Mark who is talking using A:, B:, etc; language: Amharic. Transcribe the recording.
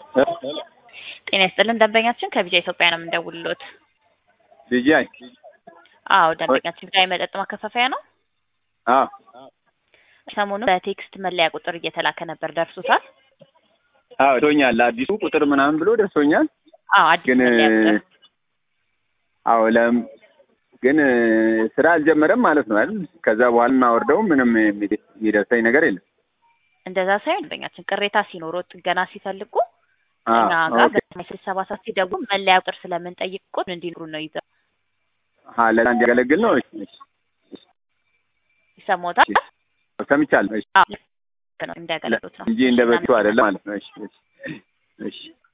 A: ጤና ይስጥልን ደንበኛችን ከቢጃ ኢትዮጵያ ነው የምንደውልሎት።
B: ቢጂአይ
A: አዎ ደንበኛችን ቢጃ የመጠጥ ማከፋፈያ ነው።
B: አዎ
A: ሰሞኑን በቴክስት መለያ ቁጥር እየተላከ ነበር፣ ደርሶታል?
B: አዎ ደርሶኛል። አዲሱ ቁጥር ምናምን ብሎ ደርሶኛል።
A: አዎ አዲስ
B: ግን
A: መለያ ቁጥር
B: አዎ ለም ግን ስራ አልጀመረም ማለት ነው አይደል? ከዛ በኋላ እናወርደው ምንም የሚደ- የሚደርሰኝ ነገር የለም።
A: እንደዛ ሳይሆን ደንበኛችን ቅሬታ ሲኖረው ጥገና ሲፈልጉ
B: አዎ
A: እኛ ጋር
B: ኦኬ።
A: በስብሰባ ሰዓት ሲደውሉ መለያ ቁጥር ስለምንጠይቅ ቁጥር እንዲኖሩ ነው ይዘው
B: አሀ ለዛ እንዲያገለግል ነው። እሺ፣ እሺ፣
A: ይሰማዎታል?
B: ሰምቻለሁ። እሺ
A: አዎ ልክ ነው እንዲያገለግሉት ነው
B: እንጂ እንደ በፊቱ አይደለም ማለት ነው። እሺ፣ እሺ፣ እሺ